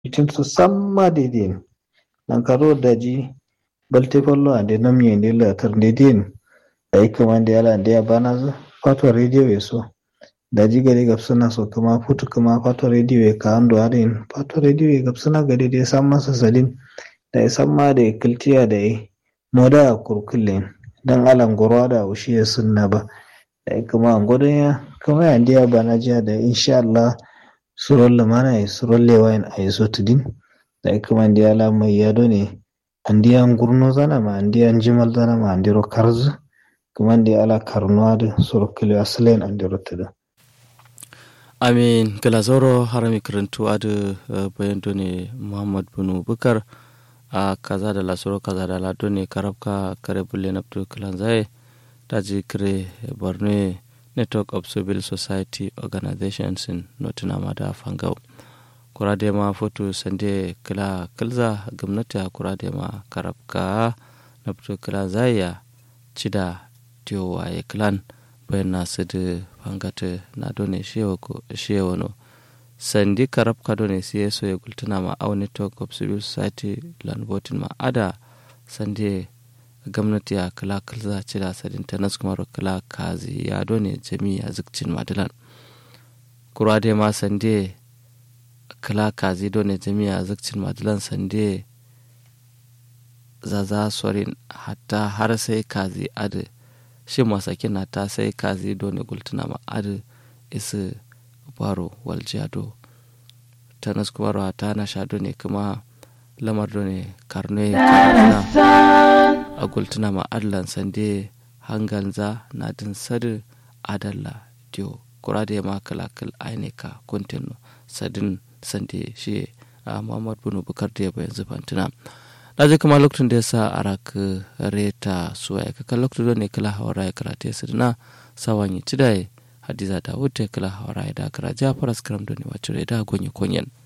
itinsu samma dedin nankaro daji balte follo ande namye nde latar dedin dai kamande yala ande abana fatwa radio yeso daji gari gabsuna so kama futu kama fatwa radio ye ka ando arin fatwa radio ye gabsuna gari de samma sasalin da samma da kiltiya da moda kurkulen dan alan goro da ushiye sunna ba da kuma godon ya kama ya ndiya bana jiya da insha Allah suron lamana ya suron lewayin a yaso tudin da kuma ndiya la mai yado ne andiyan gurno zana ma andiyan jimal zana ma andiro karzu kuma ndiya ala karnuwa da suro kilo asalen andiro tuda amin galazoro harami karantu adu bayan ne muhammad bunu bukar a kaza da lasoro kaza da lado ne karabka kare bulle na kalan zai daji kire borno network of civil society organizations in nottingham da fangau kurade ma foto sande kila kilza gwamnati a kurade ma karabka na kalan zai ya cida tiyowa ya kilan bayan na sidi fangata na done shewa no sandi karab kado ne siye so ya gultuna ma au network of civil society land voting ma ada sandi gwamnati ya kala kalza ci da sadin ta nasu kuma kala kazi ya done jami a zikcin madilan kura dai ma sandi kala kazi done jami a zikcin madilan sandi zaza sorin hatta har sai kazi ada shi masakin na ta sai kazi done gultuna ma ada isa baro waljado tanas kumaro ta na sha ne kuma lamar ne karne karna a gultuna ma adlan sande hanganza na din sadu adalla dio kurade ma kalakal ainika kuntinu sadin sande shi a muhammad bunu bukar da ya bayan zufantuna na kuma lokacin da ya sa arak reta suwa ya kaka lokacin da ne kala hawara ya karate su na sawan yi cidaye hadiza da wuce kala hawara ya da kara ja faras karam da ne wacce da gonye konyen